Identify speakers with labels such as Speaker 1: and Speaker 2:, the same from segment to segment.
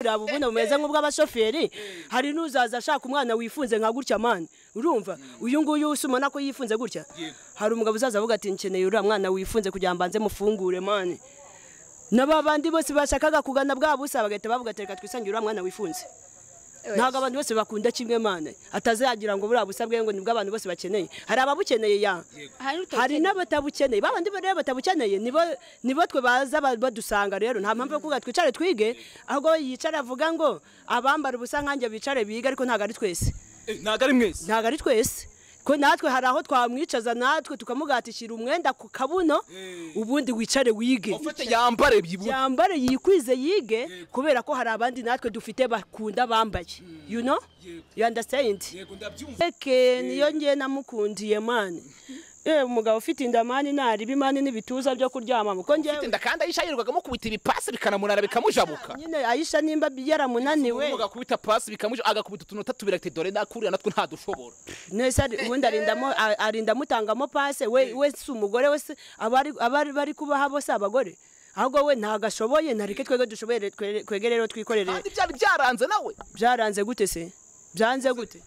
Speaker 1: kuraba ubundi bumeze nk'ubw'abashoferi hari n'uzaza ashaka umwana wifunze nka gutya mani urumva uyu nguyu usa ubona ko yifunze gutya hari umugabo uzaza avuga ati nkeneye uriya mwana wifunze kugira ngo mbanze mufungure mani n'aba bandi bose bashakaga kugana bwa busa bagahita bavuga ati reka twisangire uriya mwana wifunze ntabwo abantu bose bakunda kimwe mane atazagira ngo buriya busabwe ngo nibwo abantu bose bakeneye hari ababukeneye ya hari n'abatabukeneye ba bandi rero batabukeneye nibo nibo twe baza badusanga rero nta mpamvu yo kuvuga twicare twige ahubwo yicara avuga ngo abambara ubusa nkanjye bicare biga ariko ntabwo ari twese
Speaker 2: ntabwo ari mwese
Speaker 1: ntabwo ari twese ko natwe hari aho twamwicaza natwe tukamugatishira umwenda ku kabuno ubundi wicare wige
Speaker 2: ufite yambare byibura
Speaker 1: yambare yikwize yige kubera ko hari abandi natwe dufite bakunda bambaye you know you understand
Speaker 2: yego ndabyumva
Speaker 1: eke niyo ngiye namukundiye mani eh umugabo ufite inda mani nariba imani n'ibituza byo kuryama muko ngewe
Speaker 2: inda kandi ayisha yirirwagamo kubita ibipasi bikanamunara bikamujabuka
Speaker 1: nyine ayisha nimba yaramunaniwe
Speaker 2: umuga kubita pasi bikamuja agakubita utunota tubiri ati dore nakuriya natwe ntadushobora
Speaker 1: nese ari- ubundi arindamo a- arinda amutangamo pase we we si umugore we si abari abari bari kubaha bose abagore ahubwo we ntabwo ashoboye nareke twebwe dushoboye twere- twege rero twikorere
Speaker 2: kandi byari byaranze nawe
Speaker 1: byaranze gute se byanze gute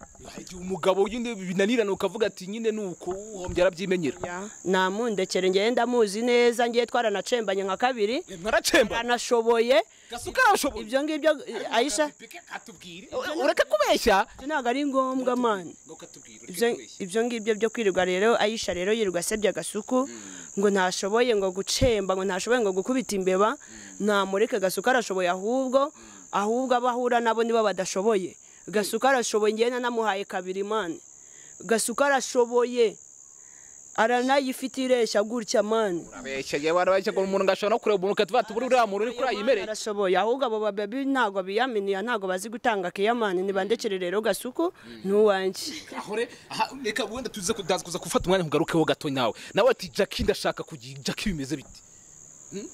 Speaker 2: igihe umugabo nyine binanirana ukavuga ati nyine nuko uhombye arabyimenyera
Speaker 1: Ya, namundekere ngewe ndamuzi neza ngiye twaranacembanye nka kabiri
Speaker 2: mwaracemba
Speaker 1: aranashoboye
Speaker 2: gasuka arashoboye
Speaker 1: ibyo ngibyo eh, ayisha
Speaker 2: ureke kubeshya
Speaker 1: ibyo ntabwo ari ngombwa mani
Speaker 2: ukatubwira
Speaker 1: ibyo ibyo ngibyo byo kwirirwa rero ayisha rero yirirwa asebya agasuku ngo ntashoboye ngo gucemba ngo ntashoboye ngo gukubita imbeba namureke gasuka arashoboye ahubwo ahubwo abo ahura nabo nibo badashoboye gasuka arashoboye ngewe nanamuhaye kabiri mani gasuka arashoboye aranayifite ireshya gutya mani
Speaker 2: urabeshya yewe arabeshya ngo umuntu ngashobora no kureba umuntu ukatuvuga ati buri uriya muntu uri kuri ayimereye
Speaker 1: barashoboye ahubwo abo babebi ntabwo biyaminiya ntabwo bazi gutanga kiyamani nibandekere rero gasuku n'uwanjye
Speaker 2: aho re aha, reka wenda tuze kudaza kuza gufata umwanya nkugarukeho gato nawe nawe ati jackie ndashaka kugira jackie bimeze bite Hmm?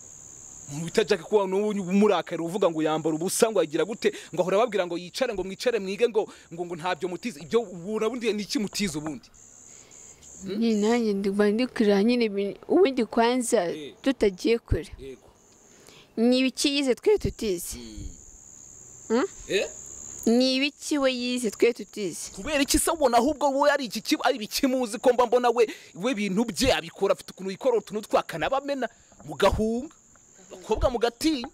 Speaker 2: umuntu bita jackie kuba n'ubu umurakari uvuga ngo yambara ubusa ngo yagira gute ngo ahora ababwira ngo yicare ngo mwicare mwige ngo ngo ngo ntabyo mutize ibyo ubura bundi ni iki mutize ubundi
Speaker 3: nyine nanjye ndiba ndikurira nyine ibintu- ubundi kwanza
Speaker 2: Eh.
Speaker 3: tutagiye kure
Speaker 2: yego
Speaker 3: ni ibiki yize twe tutize
Speaker 2: eh
Speaker 3: ni ibiki we yize twe tutize
Speaker 2: kubera iki se ubona ahubwo wowe ari iki kiba ari ibikimuzi ko mba mbona we we ibintu bye abikora afite ukuntu yikora utuntu twakanabamena mugahunga bakobwa mugatinya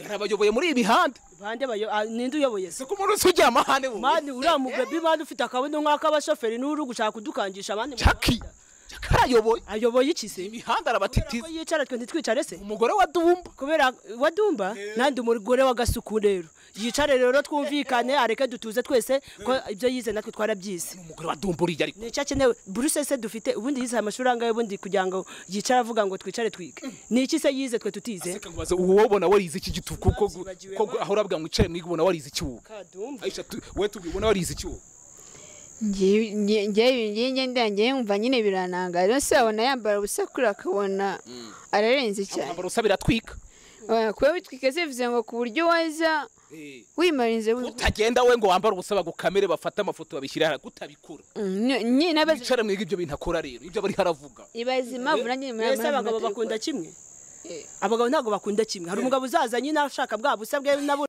Speaker 2: arabayoboye muri iyi mihanda
Speaker 1: bande bayo ah, ninde uyoboye se
Speaker 2: se ko umuntu se ujya amahane wowe
Speaker 1: mani uriya mubebi mani ufite akabono nk'ak'abashoferi n'uri gushaka kudukangisha abandi mu
Speaker 2: jaki
Speaker 1: muhanda.
Speaker 2: jaki arayoboye
Speaker 1: ayoboye iki se
Speaker 2: imihanda
Speaker 1: kubera ko
Speaker 2: arabatitiza
Speaker 1: yicara twe ntitwicare se
Speaker 2: umugore wa dumba
Speaker 1: kubera wadumba nandi umugore w'agasuku rero yicare rero twumvikane areke dutuze twese ko ibyo yize natwe twarabyize
Speaker 2: umugore wa dumba uriya ariko
Speaker 1: nicyo akenewe buruse se dufite ubundi yize amashuri angahe ubundi kugira ngo yicare avuga ngo twicare twige ni iki se yize twe tutize
Speaker 2: aseka ngo baze uwo ubona warize iki gitu kuko
Speaker 1: Babyibagiwe,
Speaker 2: ko
Speaker 1: ma.
Speaker 2: aho urabwira ngo icare mwiga ubona warize iki wowe
Speaker 1: kadumba
Speaker 2: ayisha tu- wowe tubibona warize iki wowe
Speaker 3: ngewe nge- ngewe ngewe ngewe ngewe nkumva nyine biranangaye rero se wabona yambara ubusa kure akabona ararenze cyane
Speaker 2: ambara usa biratwika
Speaker 3: Oya, kuba witwika se bivuze ngo ku buryo waza
Speaker 2: Eh.
Speaker 3: wimarinze wi-
Speaker 2: utagenda we ngo wambare ubusa bagukamere bafate amafoto babishyire hara gutabikora
Speaker 3: Mm, ni- nyine nabaze-
Speaker 2: icare mwiga ibyo bintu akora rero ibyo bari haravuga
Speaker 3: ibaze impamvu nanjye nyuma
Speaker 1: mbese abagabo bakunda kimwe abagabo ntabwo bakunda kimwe hari umugabo uzaza nyine ashaka bwa busa bwe nabo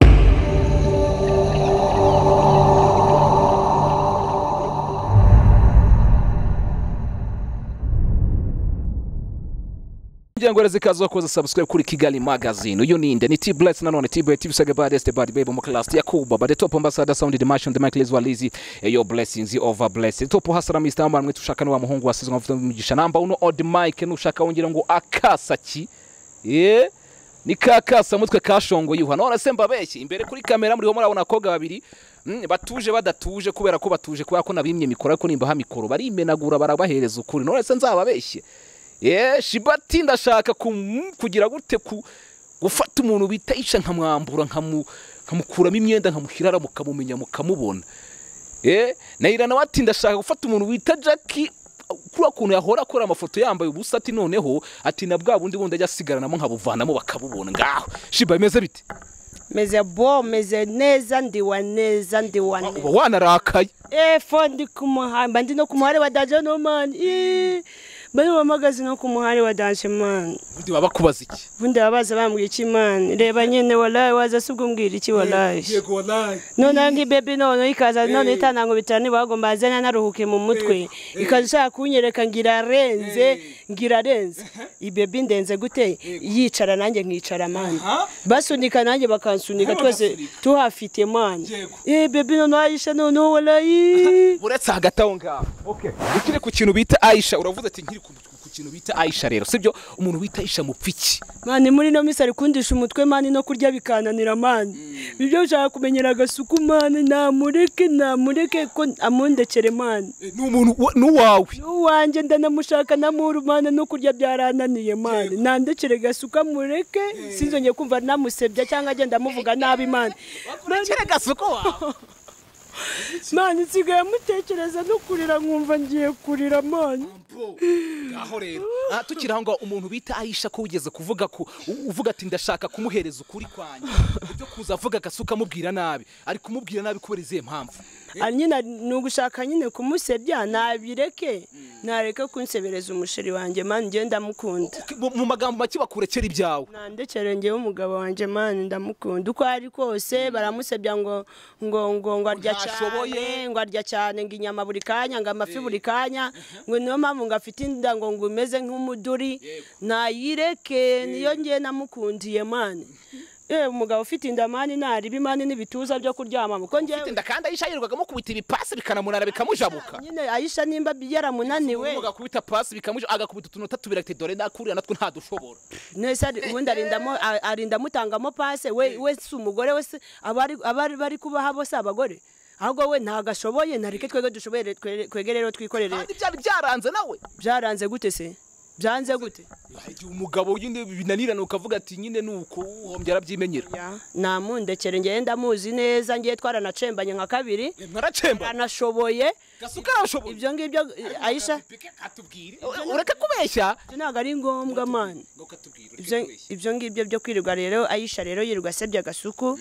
Speaker 2: kugira ngo zikaza koza subscribe kuri Kigali Magazine uyu ninde ni T-Bless nanone T-Bless tibisage baddest bad baby mu class ya Kuba but the top ambassador sounded the match on the mic Liz Walizi eh, your blessings your over blessed top hasara Mr. Ambar mwe tushaka ni wa muhungu wasizwe amavuta y'umugisha namba uno odd mic nushaka wongera ngo akasa ki eh ni ka kasa mutwe kashongoye uha none se mbabeshye imbere kuri kamera muriho murabona abakobwa babiri mm, batuje badatuje kubera ko batuje kubera ko nabimye mikoro ariko nimbaha mikoro barimenagura barabahereza ukuri none se nzababeshye ye shibati ndashaka kum- kugira gute ku gufata umuntu bita ica nkamwambura nkamu- nkamukuramo imyenda nkamuhirara mukamumenya mukamubona Eh, Nairana wati ndashaka gufata umuntu wita Jackie kuri kuntu yahora akora amafoto yambaye ubusa ati noneho ati na bwa bundi bundi ajya asigaranamo nkabuvanamo bakabubona ngaho shiba bimeze bite
Speaker 1: meze bo meze neza ndiwa neza ndiwa
Speaker 2: uba
Speaker 1: neza
Speaker 2: wanarakaye
Speaker 1: efo ndi ku muhanda ndi no ku muhanda wa dajo nomani bari bamagaze no ku muhari wa danje mani
Speaker 2: ubundi baba bakubaza iki
Speaker 1: ubundi babaza bambwira iki mani reba nyine warayi waza si ubwo mbwira iki warayi
Speaker 2: yego wallahi
Speaker 1: noneho nk'ibebe noneho ikaza none itanango bitanu bagomba azana naruhuke mu mutwe ikaza ishaka kunyereka ngo irarenze ngo irarenze ibebe indenze gute yicara nanjye nkicara mani
Speaker 2: Aha.
Speaker 1: basunika nanjye bakansunika
Speaker 2: Aha,
Speaker 1: twese
Speaker 2: bagasunika.
Speaker 1: tuhafite mani
Speaker 2: Yego.
Speaker 1: ibebe noneho ayisha noneho warayi
Speaker 2: uretse hagati aho ngaho okay ukiri ku kintu bita Aisha uravuze ati nkiri ku ku kintu bita Aisha rero sibyo umuntu wita Aisha mupfiki
Speaker 1: mani muri ino minsi ari kundisha umutwe mani no kurya bikananira mani ibyo ushaka kumenyera agasuku mani namureke namureke ko amundekere mani
Speaker 2: ni umuntu wa- n'uwawe
Speaker 1: uwanjye ndanamushaka namurumana no kurya byarananiye mani nandekere gasuka mureke sinzongeye kumva namusebya cyangwa agenda amuvuga nabi mani
Speaker 2: urakere gasuko wawe
Speaker 1: mani nsigaye amutekereza no kurira nkumva ngiye kurira mani
Speaker 2: ngaho rero aha tukiri aho ngaho umuntu bita Aisha ko wigeze kuvuga ko uvuga ati ndashaka kumuhereza ukuri kwanjye ibyo kuza avuga agasuka amubwira nabi ari kumubwira nabi kubera izihe mpamvu
Speaker 1: ari nyine ni ugushaka nyine kumusebya nabireke nareka kunsebereza umusheri wanjye mani ngiye ndamukunda
Speaker 2: Uki- mu- mu magambo make bakurekera ibyawe
Speaker 1: nandekere ngewe umugabo wanjye mani ndamukunda uko ari kose baramusebya ngo ngo ngo ngo arya
Speaker 2: Ntashoboye.
Speaker 1: cyane ngo arya cyane ngo inyama buri kanya ngo amafi buri kanya ngo niyo mpamvu ngo afite inda ngo ngo umeze nk'umuduri nayireke niyo ngiye namukundiye mani yewe umugabo ufite inda mani nariba imani n'ibituza byo kuryama kuko ngewe
Speaker 2: Tinda kandi Aisha yirirwaga kubita ibipasi bikanamunara bikamujabuka
Speaker 1: nyine ayisha nimba yaramunaniwe
Speaker 2: uvuga kubita pasi bikamuje agakubita utunota tubiri ati dore ndakurira natwo ntadushobora
Speaker 1: nese ari- ubundi arindamo a- arinda amutangamo pase we we si umugore we si abari abari bari kubaha bo si abagore ahubwo we ntago ashoboye ntareke twebwe dushoboye re- twere- twegere rero twikorere
Speaker 2: kandi byari byaranze nawe
Speaker 1: byaranze gute se byanze gute
Speaker 2: igihe umugabo nyine binanirana ukavuga ati nyine ni uko uhombye arabyimenyera
Speaker 1: Ya, namundekere ngewe ndamuzi neza ngewe twaranacembanye nka kabiri
Speaker 2: mwaracemba
Speaker 1: aranashoboye
Speaker 2: gasuka arashoboye
Speaker 1: ibyo ngibyo eh, ayisha
Speaker 2: ureke kubeshya
Speaker 1: ibyo ntabwo ari ngombwa mani ibyo ibyo ngibyo byo kwirirwa rero ayisha rero yirirwa asebya agasuku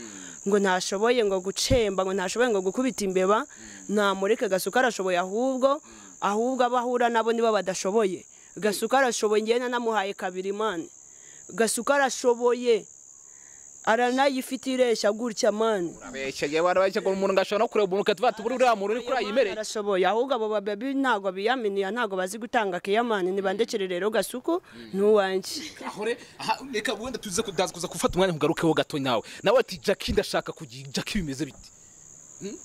Speaker 1: ngo ntashoboye ngo gucemba ngo ntashoboye ngo gukubita imbeba namureke gasuku arashoboye ahubwo ahubwo abo ahura nabo nibo badashoboye gasuku arashoboye ngewe nanamuhaye kabiri mani gasuku arashoboye aranayifite ireshya gutya mani
Speaker 2: urabeshya yewe arabeshya ngo umuntu ngashobora no kureba umuntu ukatuvuga ati buriya muntu uri kuri ayimereye
Speaker 1: arashoboye ahubwo abo babebi ntabwo biyaminiye ntabwo bazi gutanga kiyamani nibandekere rero gasuku n'uwanjye
Speaker 2: ahore aha, reka wenda tuze kudaza kuza gufata umwanya nkugarukeho gato nawe nawe ati jackie ndashaka kugira jackie bimeze bite Hmm?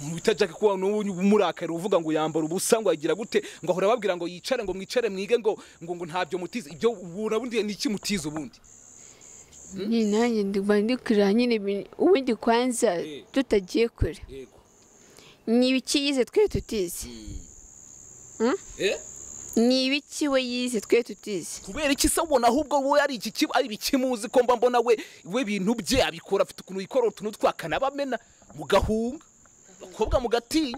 Speaker 2: umuntu bita jackie kuba umurakari uvuga ngo yambara ubusa ngo yagira gute ngo ahora ababwira ngo yicare ngo mwicare mwige ngo ngo ngo ntabyo mutize ibyo ubura bundi ni iki mutize ubundi
Speaker 3: nyine nanjye ndiba ndikurira nyine ibi- ubundi kwanza
Speaker 2: Eh.
Speaker 3: tutagiye kure
Speaker 2: yego
Speaker 3: ni ibiki yize twe tutize
Speaker 2: eh
Speaker 3: ni ibiki we yize twe tutize
Speaker 2: kubera iki se ubona ahubwo wowe ari iki kiba ari ibikimuzi ko mba mbona we we bintu bye abikora afite ukuntu yikora utuntu twakanabamena mugahunga abakobwa mugatinya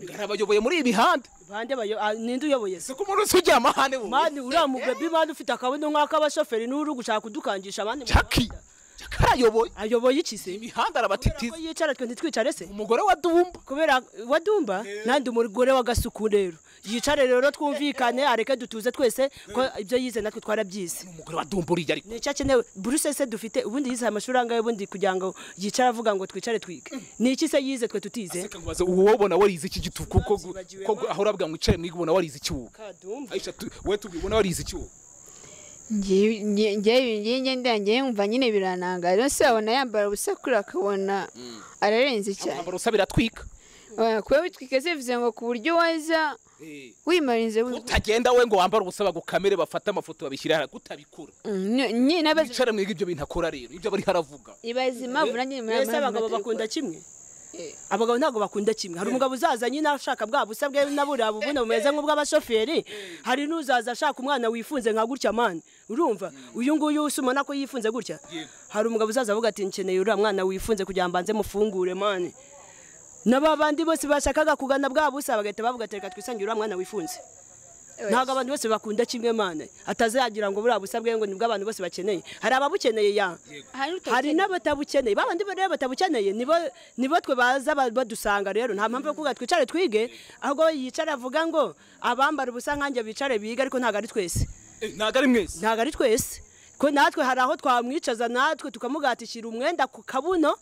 Speaker 2: ngarabayoboye muri iyi mihanda
Speaker 1: bande bayo ah, ninde uyoboye se
Speaker 2: se ko umuntu wese ujya amahane wowe
Speaker 1: mani uriya mugabo imana ufite akabono nk'ak'abashoferi n'uri gushaka kudukangisha abandi mu
Speaker 2: jaki
Speaker 1: muhanda.
Speaker 2: jaki arayoboye
Speaker 1: ayoboye iki se
Speaker 2: imihanda
Speaker 1: kubera ko
Speaker 2: arabatitiza
Speaker 1: yicara twe ntitwicare se
Speaker 2: umugore wa dumba
Speaker 1: kubera wadumba nandi umugore w'agasuku rero yicare rero twumvikane areke dutuze twese ko ibyo yize natwe twarabyize
Speaker 2: umugore wa dumba uriya ariko
Speaker 1: nicyo akenewe buruse se dufite ubundi yize amashuri angahe ubundi kugira ngo yicare avuga ngo twicare twige ni iki se yize twe tutize
Speaker 2: reka nkubaze uwo wabona warize iki gitu kuko
Speaker 1: Zibagiwe
Speaker 2: ko aho urabwira ngo icare mwige ubona warize iki wowe
Speaker 1: kadumba
Speaker 2: aisha tu- wowe tubwire ubona warize iki wowe
Speaker 3: ngewe nge- ngewe ngewe ndangiye yumva nyine biranangaye rero se wabona yambara ubusa kure akabona ararenze cyane
Speaker 2: ambara usa biratwika
Speaker 3: Oya, kuba witwika zivuze ngo ku buryo waza wimarinze bu-
Speaker 2: utagenda we ngo wambare ubusa bagukamere bafate amafoto babishyire hariya kutabikora
Speaker 3: Mm, nye- nyine abazi-
Speaker 2: icare mwige ibyo bintu akora rero ibyo bari haravuga
Speaker 3: ibaze impamvu nanjye
Speaker 1: mbese abagabo bakunda kimwe abagabo ntabwo bakunda kimwe hari umugabo uzaza nyine ashaka bwa busa bwe naburiya bubuno bumeze nk'ubw'abashoferi hari n'uzaza ashaka umwana wifunze nka gutya mani urumva uyu nguyu usa ubona ko yifunze gutya hari umugabo uzaza avuga ati nkeneye uriya mwana wifunze kugira ngo mbanze mufungure mani n'aba bandi bose bashakaga kugana bwa busa bagahita bavuga ati reka twisangire uriya mwana wifunze ntabwo abantu bose bakunda kimwe mana atazagira ngo buriya busabwe ngo nibwo abantu bose bakeneye hari ababukeneye ya hari n'abatabukeneye ba bandi rero batabukeneye nibo nibo twe baza ba- badusanga rero nta mpamvu yo kuvuga twicare twige ahubwo yicara avuga ngo abambara ubusa nkanjye bicare bige ariko ntabwo ari twese
Speaker 2: ntabwo ari mwese
Speaker 1: ntabwo ari twese ko natwe hari aho twamwicaza natwe tukamugatishyira umwenda ku kabuno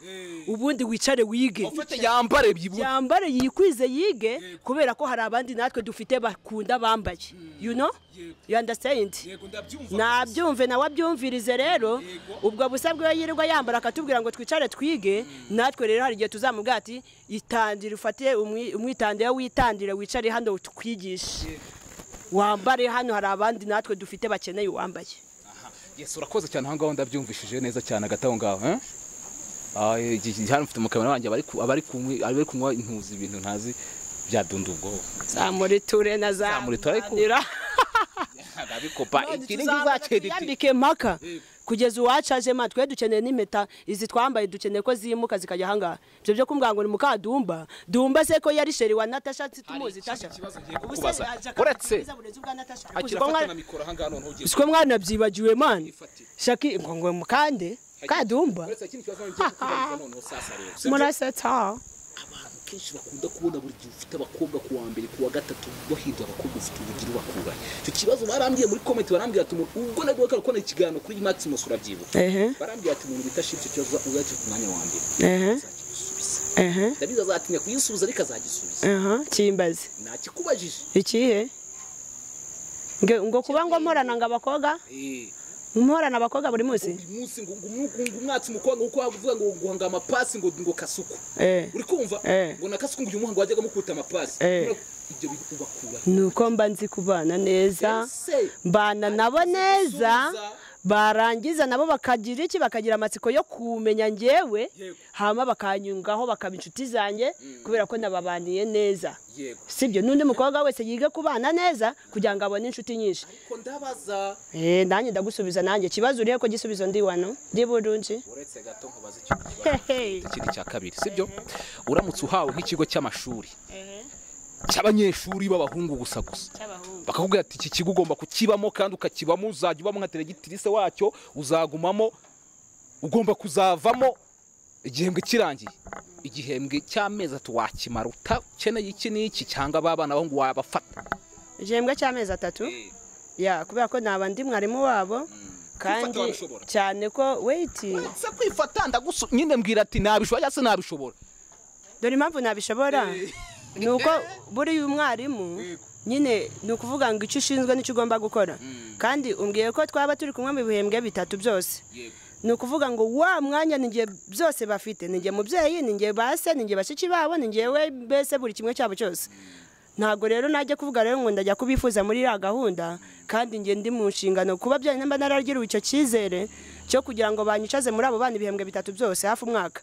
Speaker 1: ubundi wicare wige
Speaker 2: ufite yambare byibura
Speaker 1: yambare yikwize yige kubera ko hari abandi natwe dufite bakunda bambaye you know you understand nabyumve nawe abyumvirize rero ubwo busabwe iyo yirirwa yambara akatubwira ngo twicare twige natwe rero hari igihe tuzamubwira ati itandire ufate umwi- umwitandira witandire wicare hano tukwigishe wambare hano hari abandi natwe dufite bakeneye uwambaye
Speaker 2: yesi urakoze cyane aho ngaho ndabyumvishije neza cyane hagati aho ngaho eh? Ah, iki- iki- hano mfite umukamera wanjye abari ku- abari kunywa- abari kunywa intuzi ibintu ntazi byadunda ubwoba
Speaker 1: zamuriture na
Speaker 2: Zamuriture, ariko-
Speaker 1: zamuranira
Speaker 2: babikopa
Speaker 1: None
Speaker 2: iki
Speaker 1: tuzabana
Speaker 2: ngizacyerekeye
Speaker 1: tuyambike mpaka kugeza uwacaje ma twe dukeneye n'impeta izi twambaye dukeneye ko zimuka zikajya ahangaha ibyo byo kumbwira ngo ni muka dumba dumba se ko yari sheri wa natasha tumuzi tasha
Speaker 2: ikibazo ngiye
Speaker 1: Ubu se
Speaker 2: kukubaza.
Speaker 1: aje
Speaker 2: Uretse-
Speaker 1: akaza uburenzi bwa Natasha.
Speaker 2: akira
Speaker 1: Ubwo mwa-
Speaker 2: afata na mikoro aha ngaha noneho ugiye
Speaker 1: siko mwana byibagiwe man
Speaker 2: Ifatire.
Speaker 1: shaki ngo ngo mukande kadumba
Speaker 2: uretse ikindi kibazo ngiye kukubaza noneho sasa rero
Speaker 3: murasata
Speaker 2: abantu kenshi bakunda kubona buri gihe ufite abakobwa ku wa mbere ku wa gatatu bahindura abakobwa ufite ubugira bakuranye icyo kibazo barambwiye muri komenti barambwira ati umuntu ubwo nabwo bakora kubona ikiganiro kuri maximus urabyibuka
Speaker 1: ehe
Speaker 2: barambwira ati umuntu bita shiri icyo kibazo uzakira ku mwanya wa mbere
Speaker 1: ehe
Speaker 2: azagisubiza
Speaker 1: ehe
Speaker 2: ndabizi azatinya kuyisubiza ariko azagisubiza
Speaker 1: aha kimbaze
Speaker 2: ntakikubajije
Speaker 1: ikihe Nge- ngo kuba ngo mporana ngo abakobwa
Speaker 2: Eh,
Speaker 1: mporana abakobwa buri munsi
Speaker 2: buri munsi ngo ngo umwuka- ngo umwatsi umukobwa uko wavuga ngo guhanga amapasi ngo ngo kasuku
Speaker 1: eh
Speaker 2: uri kumva
Speaker 1: Eh.
Speaker 2: ngo na kasuku ngo uyu muhango wajyaga mukubita amapasi
Speaker 1: Eh.
Speaker 2: ibyo bintu ubakura
Speaker 1: nuko mba nzi kubana neza mbana nabo neza barangiza nabo bakagira iki bakagira amatsiko yo kumenya ngewe
Speaker 2: Yego.
Speaker 1: hama bakanyungaho bakaba inshuti zanjye kubera ko nababaniye neza
Speaker 2: yego
Speaker 1: sibyo n'undi mukobwa wese yiga kubana neza kugira ngo abone inshuti nyinshi
Speaker 2: ariko ndabaza
Speaker 1: Eh, nanjye ndagusubiza nanjye ikibazo urihe ko gisubizo ndi wano ndi burunji
Speaker 2: uretse gato nkubaza icyo kibazo
Speaker 1: Hehe.
Speaker 2: ikindi cya kabiri sibyo uramutse uhawe nk'ikigo cy'amashuri cy'abanyeshuri b'abahungu gusa gusa bakakubwira ati iki kigo ugomba kukibamo kandi ukakibamo uzajya ubamo nka teregitirise wacyo uzagumamo ugomba kuzavamo igihembwe kirangiye igihembwe cy'amezi atatu wakimara utakeneye iki n'iki cyangwa ba bana bahungu wabafata
Speaker 1: igihembwe cy'amezi atatu ya kubera ko naba ndi mwarimu wabo kandi
Speaker 2: wabishobora.
Speaker 1: cyane ko weyiti
Speaker 2: se kwifata ndagusu nyine mbwira ati nabishobora cyangwa se nabishobora
Speaker 1: dore impamvu nabishobora ni uko buriya umwarimu nyine ni ukuvuga ngo icyo ushinzwe n'icyo ugomba gukora kandi umbwiye ko twaba turi kumwe mu bihembwe bitatu byose ni ukuvuga ngo wa mwanya ni njye byose bafite ni njye mubyeyi ni njye base ni njye bashiki babo ni njyewe mbese buri kimwe cyabo cyose ntabwo rero najya kuvuga rero ngo ndajya kubifuza muri iriya gahunda kandi njye ndi mu nshingano kuba byonyine mba naragiriwe icyo cyizere cyo kugira ngo banyicaze muri abo bana ibihembwe bitatu byose hafi umwaka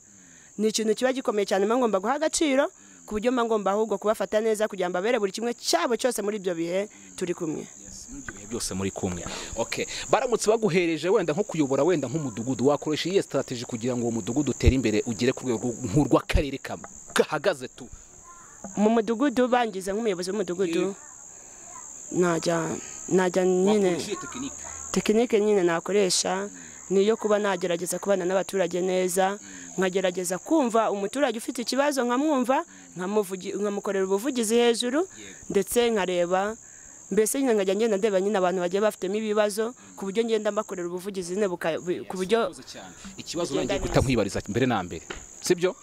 Speaker 1: ni ikintu kiba gikomeye cyane mba ngomba guha agaciro ku buryo mba ngomba ahubwo kubafata neza kugira ngo ababere buri kimwe cyabo cyose muri ibyo bihe turi kumwe
Speaker 2: ibihe byose muri kumwe okay baramutse baguhereje wenda nko kuyobora wenda nk'umudugudu wakoresha iyihe strategy kugira ngo uwo mudugudu utere imbere ugere ku rwego nk'urw'akarere kamwe gahagaze tu
Speaker 1: mu mudugudu bangize nk'umuyobozi w'umudugudu najya najya nyine
Speaker 2: Wakoresha iyihe tekinike
Speaker 1: tekinike nyine nakoresha ni iyo kuba nagerageza kubana n'abaturage neza nkagerageza kumva umuturage ufite ikibazo nkamwumva nkamuvugi- nkamukorera ubuvugizi hejuru ndetse nkareba mbese nyine nkajya ngenda ndeba nyine abantu bagiye bafitemo ibibazo ku buryo ngenda mbakorera ubuvugizi nyine buka- bu- ku buryo
Speaker 2: Urakoze cyane. ikibazo nangiye guhita nkwibariza mbere na mbere sibyo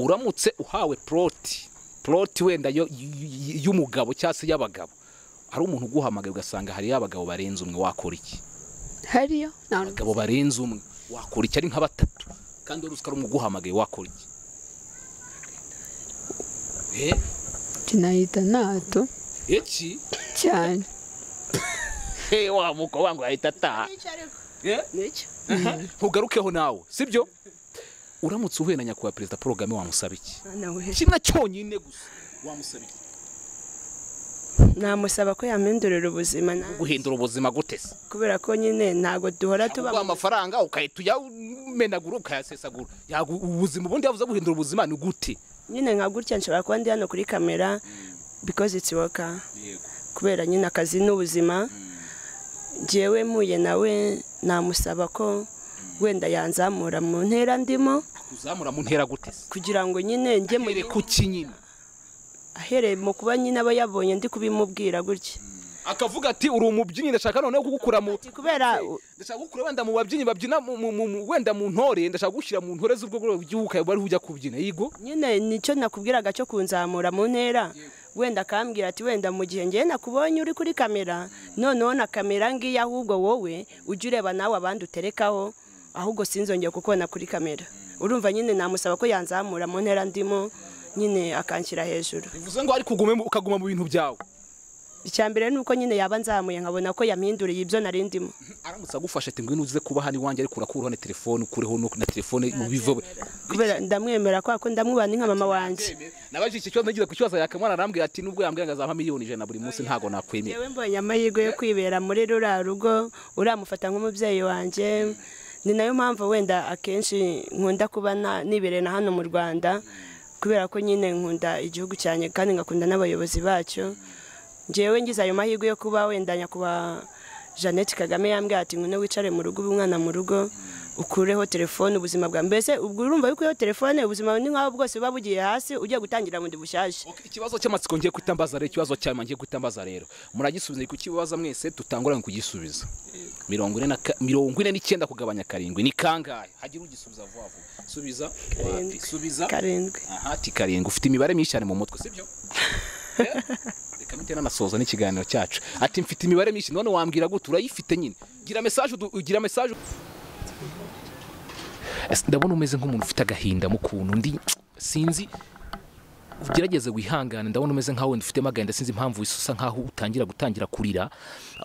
Speaker 2: uramutse uhawe ploti ploti wenda yo- y- y- y'umugabo cyangwa se y'abagabo hari umuntu uguhamagaye ugasanga hariyo abagabo barenze umwe wakora iki
Speaker 3: hariyo nta nubwo
Speaker 2: abagabo barenze umwe wakora iki ari nka batatu kandi wari uzi ko ari umwe uguhamagaye wakora iki Eh,
Speaker 3: nahita nato
Speaker 2: iki
Speaker 3: cyane
Speaker 2: Eh, wa mukobwa wangu ahita ataha Eh,
Speaker 1: N'icyo.
Speaker 2: ntugarukeho nawe sibyo uramutse uhuye na nyakubahwa perezida paul kagame wamusaba iki
Speaker 1: Nawe.
Speaker 2: kimwe cyonyine gusa wamusaba iki
Speaker 1: namusaba ko yamindurira ubuzima na-
Speaker 2: guhindura ubuzima gute se
Speaker 1: kubera ko nyine ntabwo duhora tuba
Speaker 2: tuba amafaranga ukahita uyamenagura ukayasesagura Yagu- ubuzima ubundi yavuze guhindura ubuzima ni gute
Speaker 1: nyine nka gutya nshobora kuba ndi hano kuri kamera because it's worker kubera nyine akazi n'ubuzima njyewe mpuye nawe namusaba ko wenda yanzamura mu ntera ndimo
Speaker 2: kuzamura mu ntera gute se
Speaker 1: kugira ngo nyine njye mu
Speaker 2: Ahere ku kinyina
Speaker 1: ahereye mu kuba nyine aba yabonye ndi kubimubwira gutya
Speaker 2: akavuga ati uri umubyinnyi ndashaka noneho kugukura mu
Speaker 1: kubera
Speaker 2: ndashaka kugukura wenda mu babyinnyi babyina mu- mu- mu- mu- wenda mu ntore ndashaka gushyira mu ntore z'ubwoko bw'igihugu ukaba ariho ujya kubyina yigo
Speaker 1: nyine nicyo nakubwiraga cyo kunzamura mu ntera wenda akambwira ati wenda mu gihe ngewe nakubonye uri kuri kamera noneho na kamera ngiyi ahubwo wowe ujye ureba nawe abandi uterekaho ahubwo sinzongeye kukubona kuri kamera urumva nyine namusaba ko yanzamura mu ntera ndimo nyine akanshyira hejuru
Speaker 2: bivuze ngo ariko ugume mu- ukaguma mu bintu byawe
Speaker 1: icya mbere ni uko nyine yaba nzamuye nkabona ko yampinduriye ibyo nari ndimo
Speaker 2: aramutse agufashe ati ngwino uze kuba hano iwanjye ariko urakuraho na telefone ukureho no- na telefone mu bivo
Speaker 1: kubera ndamwemera kubera ko ndamwubana nka mama wanjye
Speaker 2: nabajije iki kibazo ngize kukibaza yakamwana arambwira ati nubwo yambwira ngo azampa miliyoni ijana buri munsi ntago nakwemera
Speaker 1: yewe mbonye amahirwe yo kwibera muri ruriya rugo uramufata nk'umubyeyi wanjye ni nayo mpamvu wenda akenshi nkunda kuba na- nibereye na hano mu rwanda kubera ko nyine nkunda igihugu cyane kandi ngakunda n'abayobozi bacyo njyewe ngize ayo mahirwe yo kuba wenda nyakubahwa jeannette kagame yambwira ati ngwino wicare mu rugo ube umwana mu rugo ukureho telefone ubuzima bwawe mbese ubwo urumva yuko iyo telefone ubuzima ni nk'aho bwose buba bugiye hasi ugiye gutangira bundi bushyashya
Speaker 2: Okay, ikibazo cy'amatsiko ngiye guhita mbaza rero ikibazo cyama ngiye guhita mbaza rero muragisubiza kukibaza mwese dutangurane kugisubiza mirongo ine na ka- mirongo ine n'icyenda kugabanya karindwi ni kangahe hagira ugisubiza vuba vuba subiza
Speaker 1: Karindwi.
Speaker 2: Ati, subiza
Speaker 1: karindwi
Speaker 2: aha ati karindwi ufite imibare myinshi cyane mu mutwe sibyo Eh? reka mpite nanasoza n'ikiganiro cyacu ati mfite imibare myinshi none wambwira gute urayifite nyine gira mesaje udu- ugira mesaje Ese ndabona umeze nk'umuntu ufite agahinda mu kuntu ndi sinzi ugerageze wihangane ndabona umeze nkaho wenda ufitemo agahinda sinzi impamvu wisa usa nkaho utangira gutangira kurira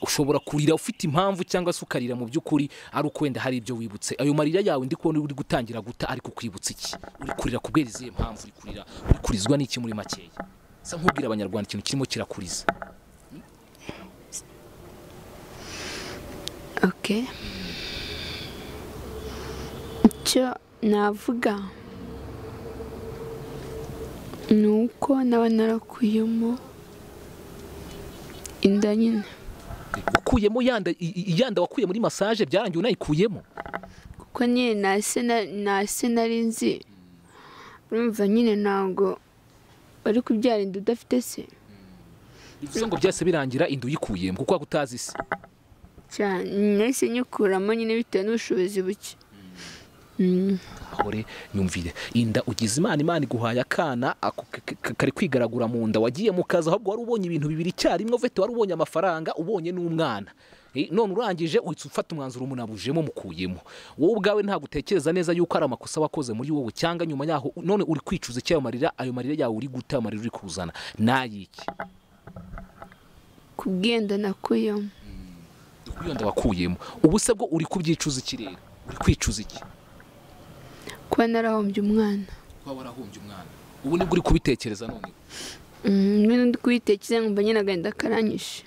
Speaker 2: ushobora kurira ufite impamvu cyangwa se ukarira mu by'ukuri ari uko wenda hari ibyo wibutse ayo marira yawe ndi kubona uri gutangira guta ariko ukwibutsa iki uri kurira kubera izihe mpamvu uri kurira uri kurizwa n'iki muri makeya sa nk'ubwira abanyarwanda ikintu kirimo kirakuriza
Speaker 3: oke icyo navuga ni uko naba narakuyemo inda nyine
Speaker 2: ukuyemo yanda i- i- yanda wakuye muri masaje byarangiye unayikuyemo
Speaker 3: kuko nyine ntase na- ntase nari nzi urumva nyine ntabwo bari kubyara inda udafite se
Speaker 2: bivuze ngo byose birangira inda uyikuyemo kuko waba utazi isi
Speaker 3: cyane nahise nyikuramo nyine bitewe n'ubushobozi buke Mm.
Speaker 2: hore nyumvire inda ugize imana imana iguhaye akana ako k- k- kari kwigaragura mu nda wagiye mu kazi ahubwo wari ubonye ibintu bibiri icyarimwe ufite wari ubonye amafaranga ubonye n'umwana Eh, none urangije uhita ufata umwanzuro umunabujemo mukuyemo wowe ubwawe ntabwo utekereza neza yuko ari amakosa wakoze muri wowe cyangwa nyuma yaho none uri kwicuza icyayo marira ayo marira yawe uri guta ayo marira uri kuzana nayiki
Speaker 3: kubwenda nakuyemo
Speaker 2: yonda wakuyemo ubu se bwo uri kubyicuza iki rero uri kwicuza iki
Speaker 3: kuba narahombye umwana
Speaker 2: kuba warahombye umwana ubu nibwo uri kubitekereza none
Speaker 3: Mm, nyine ndi kubitekereza nkumva nyine agahinda karanyishe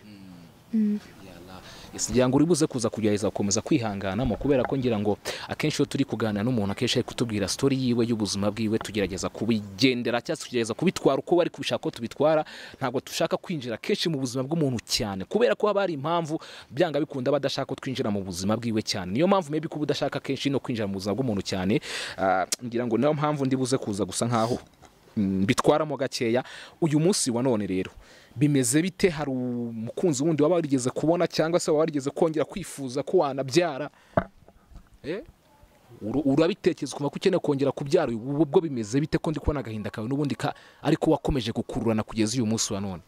Speaker 2: ngira ngo uribuze kuza kugerageza gukomeza kwihanganamo kubera ko ngira ngo akenshi iyo turi kuganira n'umuntu akenshi ari kutubwira sitori yiwe y'ubuzima bwiwe tugerageza kubigendera cyangwa se tugerageza kubitwara uko bari kubishaka ko tubitwara ntabwo dushaka kwinjira kenshi mu buzima bw'umuntu cyane kubera ko haba hari impamvu byanga bikunda badashaka ko twinjira mu buzima bwiwe cyane niyo mpamvu maybe kuba udashaka kenshi no kwinjira mu buzima bw'umuntu cyane ah, ngira ngo niyo mpamvu ndi buze kuza gusa nkaho Mm, bitwaramo gakeya uyu munsi wa none rero bimeze bite hari umukunzi wundi waba warigeze kubona cyangwa se waba warigeze kongera kwifuza ko wanabyara Eh? Uru- urabitekereza ukumva ko ukeneye kongera kubyara ubu bwo bimeze bite ko ndi kubona agahinda kawe n'ubundi ka ariko wakomeje gukururana kugeza uyu munsi wa none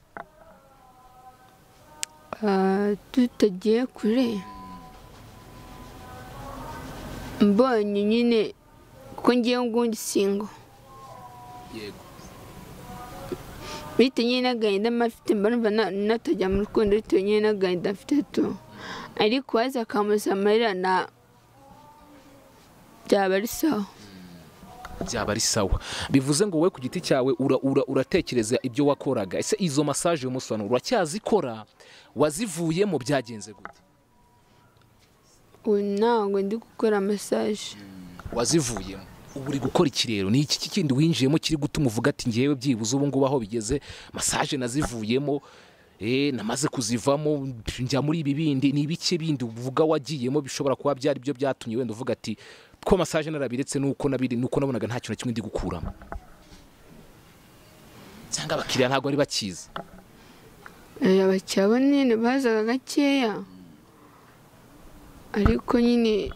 Speaker 3: Ah, tutagiye kure mbonye nyine kuko ngiye ngundi singo
Speaker 2: yego
Speaker 3: bitewe nyine n'agahinda mba mfite mba numva na- natajya mu rukundo bitewe nyine n'agahinda mfite tu ariko waza akamuza amarira na byaba ari sawa
Speaker 2: byaba ari sawa bivuze ngo wowe ku giti cyawe ura- ura- uratekereza ibyo wakoraga ese izo masaje uyu munsi wa none uracyazikora wazivuyemo byagenze gute
Speaker 3: ubu ntabwo ndi gukora masaje
Speaker 2: wazivuyemo ubu uri gukora ikirero ni iki kindi winjiyemo kiri gutuma uvuga ati ngewe byibuze ubu ngubu aho bigeze masaje nazivuyemo eh, namaze kuzivamo njya muri ibi bindi ni ibice bindi uvuga wagiyemo bishobora kuba byari byo byatumye wenda uvuga ati ko masaje narabiretse nuko nabiri nuko nabonaga nta kintu na kimwe ndi gukuramo cyangwa abakiriya ntabwo ari bakizi
Speaker 3: Eh, abakiriya bo nyine bazaga gakeya ariko nyine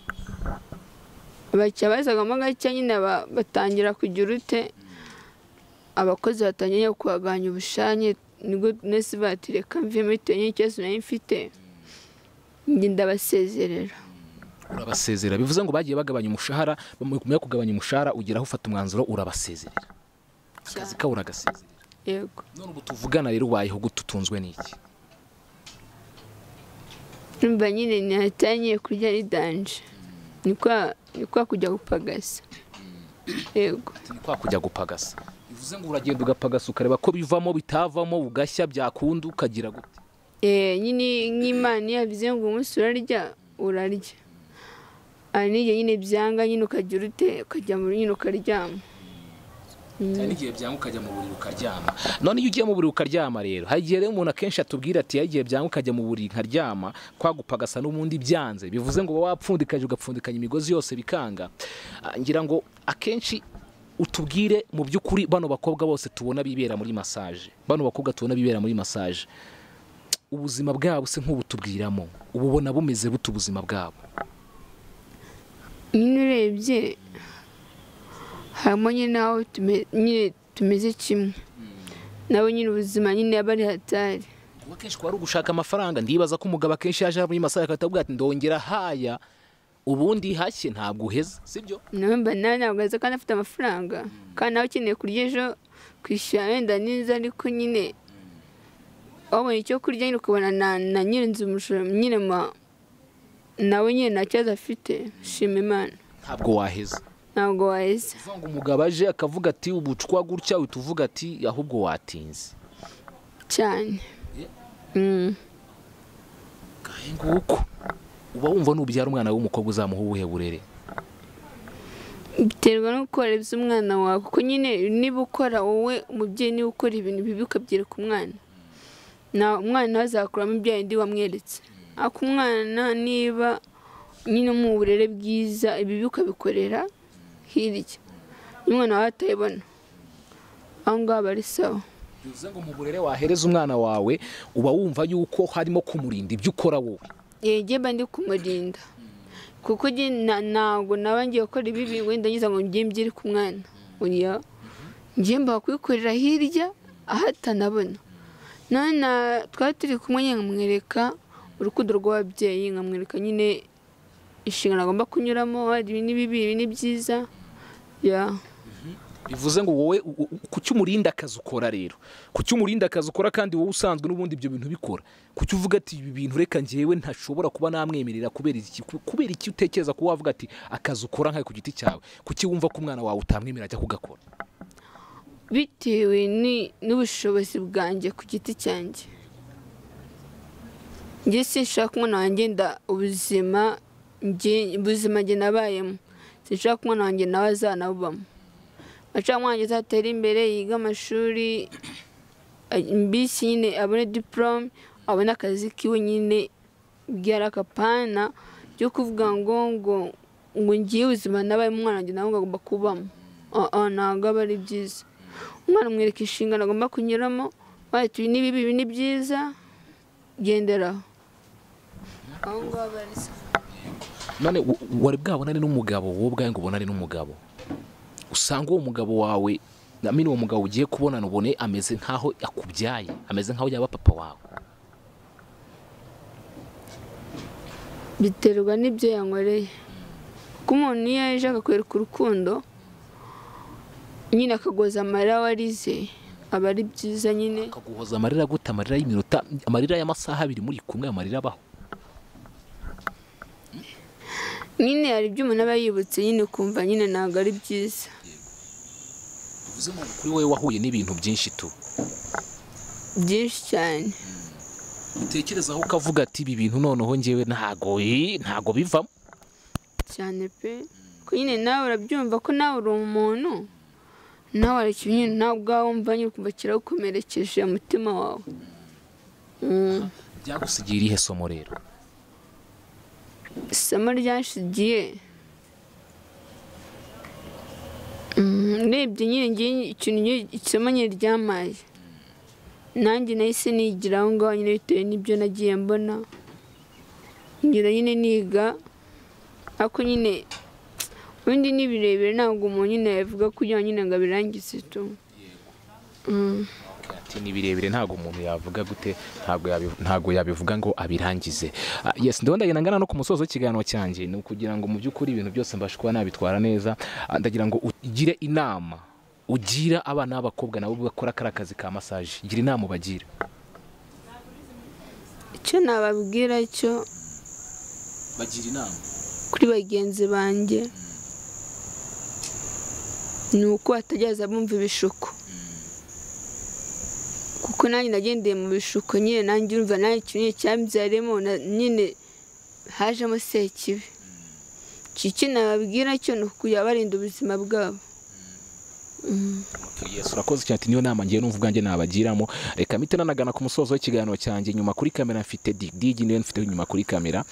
Speaker 3: abakiriya bazagamo gakeya nyine ba- batangira kugira ute abakozi batangiye kuhaganya ubushanye nibwo nesi batireka mvemo bitewe n'ikibazo nari mfite njye ndabasezerera
Speaker 2: urabasezerera bivuze ngo bagiye bagabanya umushahara bamwe kugabanya umushahara ugeraho ufata umwanzuro urabasezerera akazi kawe uragasezerera
Speaker 3: yego
Speaker 2: none ubu tuvugana rero ubayeho gute utunzwe n'iki
Speaker 3: numva nyine natangiye kurya ari danje ni kwa ni kwa kujya gupagasa yego
Speaker 2: ni kwa kujya gupagasa bivuze ngo uragenda ugapagasa ukareba ko bivamo bitavamo ugashya byakunda ukagira gute
Speaker 3: Eh, nyine nk'imana iyo yabize ngo umunsi urarya urarya hari n'igihe nyine byanga nyine ukagira ute ukajya muri nyine ukaryama
Speaker 2: hari n'igihe byanga ukajya mu buriri ukaryama none iyo ugiye mu buriri ukaryama rero hari igihe rero umuntu akenshi atubwira ati hari igihe byanga ukajya mu buriri nkaryama kwagupagasa n'ubundi byanze bivuze ngo uba wapfundikaje ugapfundikanya imigozi yose bikanga Ah, ngira ngo akenshi utubwire mu by'ukuri bano bakobwa bose tubona bibera muri masaje bano bakobwa tubona bibera muri masaje ubuzima bwabo se nk'ubutubwiramo uba ubona bumeze bute ubuzima bwabo
Speaker 3: nyine urebye harimo nyine n'aho tume- nyine tumeze kimwe nabo nyine ubuzima nyine aba ari hatari
Speaker 2: Ubu akenshi kuba ari ugushaka amafaranga ndibaza ko umugabo akenshi yaje muri masaha akatavuga ati ndongera haya ubundi hashye ntabwo uheze sibyo
Speaker 3: namba nawe ntabwo aza kandi afite amafaranga kandi nawe ukeneye kurya ejo kwishyura wenda neza ariko nyine wabonye icyo kurya nyine ukabona na na nyirinzu umushoro nyine ma nawe nyine nta kibazo afite shima imana
Speaker 2: ntabwo waheze
Speaker 3: ntabwo waheze
Speaker 2: uvuga ngo umugabo aje akavuga ati ubucwa gutya uhita uvuga ati ahubwo watinze
Speaker 3: cyane Mm.
Speaker 2: ngahe nguko uba wumva nubyara umwana w'umukobwa uzamuha ubuhe burere
Speaker 3: biterwa no kohereza umwana wawe kuko nyine niba ukora wowe umubyeyi niba ukora ibintu bibi ukabyereka umwana na umwana we azakuramo ibyo yindi wamweretse ariko umwana niba nyine mu burere bwiza ibibi ukabikorera hirya umwana wawe atayibona aho ngaho aba ari sawa
Speaker 2: bivuze ngo mu burere wahereza umwana wawe uba wumva yuko harimo kumurinda ibyo ukora wowe
Speaker 3: yegeba ndi kumurinda kuko njye na- ntabwo naba ngiye gukora ibibi wenda ngize ngo njye mbyire ku mwana uriya njye mba kubikorera hirya aho atanabona none na- twari turi kumwe nyine nkamwereka urukundo rw'ababyeyi nkamwereka nyine inshingano agomba kunyuramo hari ibi ni bibi ibi ni byiza ya
Speaker 2: bivuze ngo wowe u- u- kuki umurinda akazi ukora rero kuki umurinda akazi ukora kandi wowe usanzwe n'ubundi ibyo bintu bikora kuki uvuga ati ibi bintu reka njyewe ntashobora kuba namwemerera kubera iki Ku- kubera iki utekereza kuba wavuga ati akazi ukora nkawe ku giti cyawe kuki wumva ko umwana wawe utamwemerera ajya kugakora
Speaker 3: bitewe ni- n'ubushobozi bwanjye ku giti cyanjye njye sinshaka umwana wanjye nda ubuzima njye- ubuzima njye nabayemo sinshaka umwana wanjye nawe azanabubamo nshaka umwana wanjye azatera imbere yiga amashuri a- mbisi nyine abone diporome abone akazi kiwe nyine byari akapana byo kuvuga ngo ngo ngo ngiye ubuzima nabayemo umwana wanjye nawe ngo agomba kubamo Ah, ah, ntabwo aba ari byiza umwana umwereka inshingano agomba kunyuramo wahita ibi ni bibi ibi ni byiza genderaho aho ngaho aba ari sawa.
Speaker 2: none u- u- wari bwabonane n'umugabo wowe ubwawe ngo ubonane n'umugabo usanga uwo mugabo wawe namini uwo mugabo ugiye kubonana ubone ameze nk'aho akubyaye ameze nk'aho yaba papa wawe
Speaker 3: biterwa n'ibyo yankoreye kuko umuntu iyo yaje akakwereka urukundo nyine akagoza amarira we arize aba ari byiza nyine
Speaker 2: akaguhoza amarira gute amarira y'iminota amarira y'amasaha abiri muri kumwe amarira abaho
Speaker 3: nyine hari ibyo umuntu aba yibutse nyine ukumva nyine ntabwo ari byiza
Speaker 2: bivuze ngo kuri wowe wahuye n'ibintu byinshi tu
Speaker 3: byinshi cyane
Speaker 2: utekerezaho ukavuga ati ibi bintu noneho ngewe ntago eh, ntago bivamo
Speaker 3: cyane pe ko nyine nawe urabyumva ko nawe uri umuntu nawe hari ikintu nyine nawe ubwawe wumva nyine ukumva kiragukomerekeje umutima wawe
Speaker 2: byagusigiye irihe somo rero
Speaker 3: isomo ryashigiye urebye nyine ngiye ikintu ngiye- isomo nyine ryamaye nanjye nahise nigira aho ngaho nyine bitewe n'ibyo nagiye mbona ngira nyine niga ariko nyine ubundi ni birebire ntabwo umuntu nyine yavuga kugira ngo nyine ngo abirangize tu
Speaker 2: ati ni birebire ntabwo umuntu yavuga gute ntabwo yabi- ntabwo yabivuga ngo abirangize Ah, yes ndabona ndagira ngana no ku musozo w'ikiganiro cyanjye ni ukugira ngo mu by'ukuri ibintu byose mbashe kuba nabitwara neza Ah, ndagira ngo ugire inama ugira abana b'abakobwa nabo bakora kariya kazi ka masaje gira inama ubagira
Speaker 3: icyo nababwira cyo
Speaker 2: bagira inama
Speaker 3: kuri bagenzi banjye ni uko batajyaza bumva ibishuko kuko nanjye nagendeye mu bishuko nyine nanjye urumva nanjye ikintu nyine cyambyaremo na- nyine hajemo sekibi iki cyo nababwira cyo ni ukujya barinda ubuzima bwabo
Speaker 2: Yes, urakoze cyane ati niyo nama ngiye numva ubwanjye nabagiramo reka mpite nanagana ku musozo w'ikiganiro cyanjye nyuma kuri kamera mfite dig dig niyo mfite nyuma kuri kamera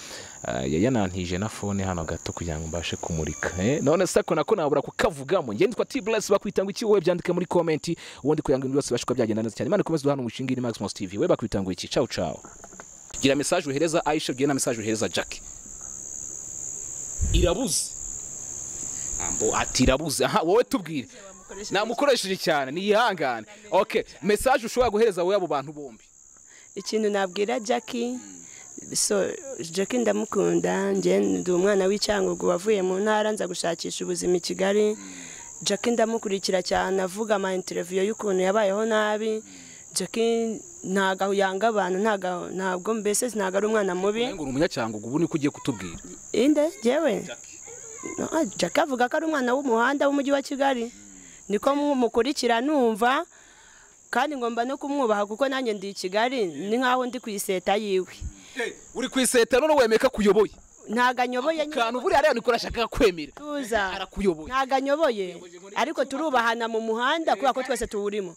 Speaker 2: Ah, yayanantije na phone hano gato kugira ngo mbashe kumurika eh, none se ko nako nabura kukavugamo ngiye nitwa T-Bless bakwita ngo iki wowe byandike muri comment ubundi kugira ngo ibintu byose bibashe kuba byagenda neza cyane Imana ikomeze duhana umushinga ni Maximus TV we bakwita ngo iki ciao ciao gira message uhereza Aisha gira na message uhereza Jackie irabuze ambo ati irabuze aha wowe tubwire namukoresheje cyane niyihangane ok mesaje ushobora guhereza wowe abo bantu bombi
Speaker 1: ikintu nabwira jackie so jackie ndamukunda njye ndi umwana w'icyangugu wavuye mu ntara nza gushakisha ubuzima i kigali jackie ndamukurikira cyane avuga ama interiviyo y'ukuntu yabayeho nabi jackie ntago yanga abantu ntago ntabwo mbese ntago ari umwana mubi
Speaker 2: ngo uri umunyacyangugu ubu niko ugiye kutubwira
Speaker 1: inde jyewe No, ah, jackie avuga ko ari umwana w'umuhanda w'umujyi wa kigali niko mukurikira numva kandi ngomba no kumwubaha kuko nanjye ndi i kigali ni nk'aho ndi ku iseta yiwe
Speaker 2: uri ku iseta none wemeye ko akuyoboye
Speaker 1: ntago anyoboye nyine
Speaker 2: kantu buriya rero niko urashaka kwemera
Speaker 1: tuza
Speaker 2: arakuyoboye
Speaker 1: ntago anyoboye ariko turubahana mu muhanda kubera ko twese tuwurimo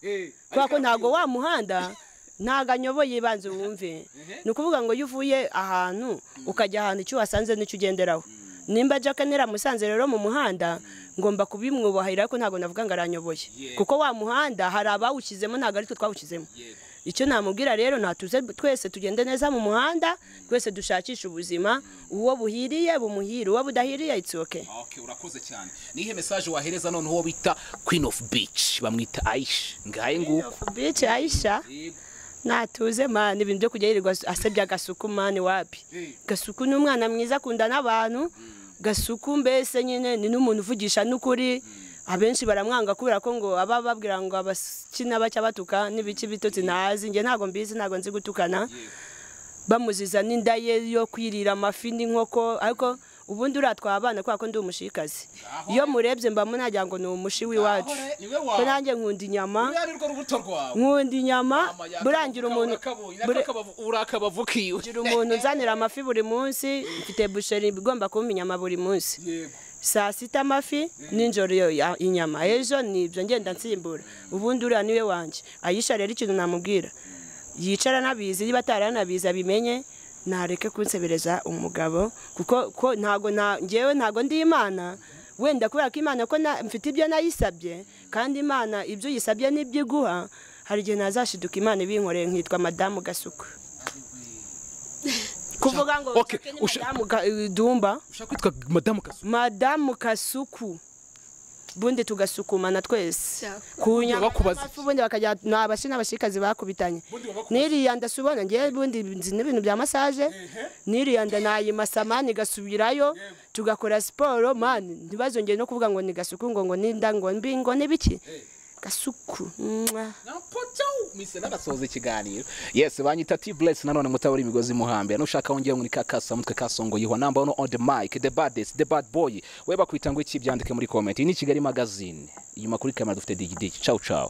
Speaker 1: kubera ko ntago wa muhanda ntago anyoboye banze wumve ni ukuvuga ngo iyo uvuye ahantu ukajya ahantu icyo wasanze n'icyo ugenderaho nimba jaka neramusanze rero mu muhanda ngomba kubimwubahira ariko ntago navuga ngo aranyoboye kuko wa muhanda hari abawushyizemo ntago ari twe twawushyizemo icyo namubwira rero natuze twese tugende neza mu muhanda twese dushakishe ubuzima uwo buhiriye bumuhire uwo budahiriye it's okay
Speaker 2: Okay, urakoze cyane nihe mesaje wahereza noneho uwo bita queen of beach bamwita aisha ngahe nguko
Speaker 1: beach aisha natuze mani ibintu byo kujya yirirwa asebya gasuku mani wapi gasuku ni umwana mwiza akunda n'abantu gasuku mbese nyine ni n'umuntu uvugisha n'ukuri abenshi baramwanga kubera ko ngo aba babwira ngo abakina bacya batuka n'ibiki bitotsi ntazi njye ntabwo mbizi ntabwo nzi gutukana bamuziza n'inda ye yo kwirira amafi n'inkoko ariko ubundi uratwara abana kubera ko ndi umushikazi iyo murebye mba munagira ngo ni umushi w'iwacu
Speaker 2: Ahore, niwe wawe.
Speaker 1: ko nanjye nkunda inyama
Speaker 2: buriya nirwo rubuto rwawe
Speaker 1: nkunda inyama
Speaker 2: Mama yakabonye,
Speaker 1: burangira umuntu
Speaker 2: urakabonye,
Speaker 1: bure-
Speaker 2: nakakabavu- urakabavukiwe
Speaker 1: burangira umuntu nzanira amafi buri munsi mfite busheri igomba kumpa inyama buri munsi
Speaker 2: Yego.
Speaker 1: saa sita amafi nijoro iyo ya- inyama ejo ni ibyo ngenda nsimbura ubundi uriya niwe wanjye ayisha rero ikintu namubwira yicara anabizi niba ataranabizi abimenye nareke kunsebereza umugabo kuko ko ntago na njyewe ntago ndi imana wenda kubera ko imana ko na- mfite ibyo nayisabye kandi imana ibyo uyisabye n'ibyo iguha hari igihe nazashiduka imana ibinkoreye nkitwa madamu gasuku kuvuga ngo
Speaker 2: Okay,
Speaker 1: Jacques ni
Speaker 2: usha-
Speaker 1: madamu Ga- dumba
Speaker 2: ushaka kwitwa madamu kasu
Speaker 1: madamu kasuku ubundi tugasukumana twese
Speaker 3: Sawa.
Speaker 1: ku nyama
Speaker 2: bakubaza
Speaker 1: n'amafi, ubundi bakajya ni abashi n'abashikazi bakubitanye
Speaker 2: Ubundi babakubaza.
Speaker 1: niriya ndasubona ngewe ubundi nzi n'ibintu bya masaje niriya nda nayimasa mani igasubirayo tugakora siporo mani ntibazongere no kuvuga ngo ni gasuku ngo ngo n'inda ngo mbi ngo n'ibiki gasuku mwah.
Speaker 2: mise n'agasoza ikiganiro yes banyita t bless nanone mutabura imigozi muhambira nushaka wongera muri ka kasamutwe kasongoyeho namba ono on the mic the baddest the bad boy we bakwita ngo iki byandike muri comment iyi ni kigali magazine inyuma kuri kamera dufite digidigi ciao ciao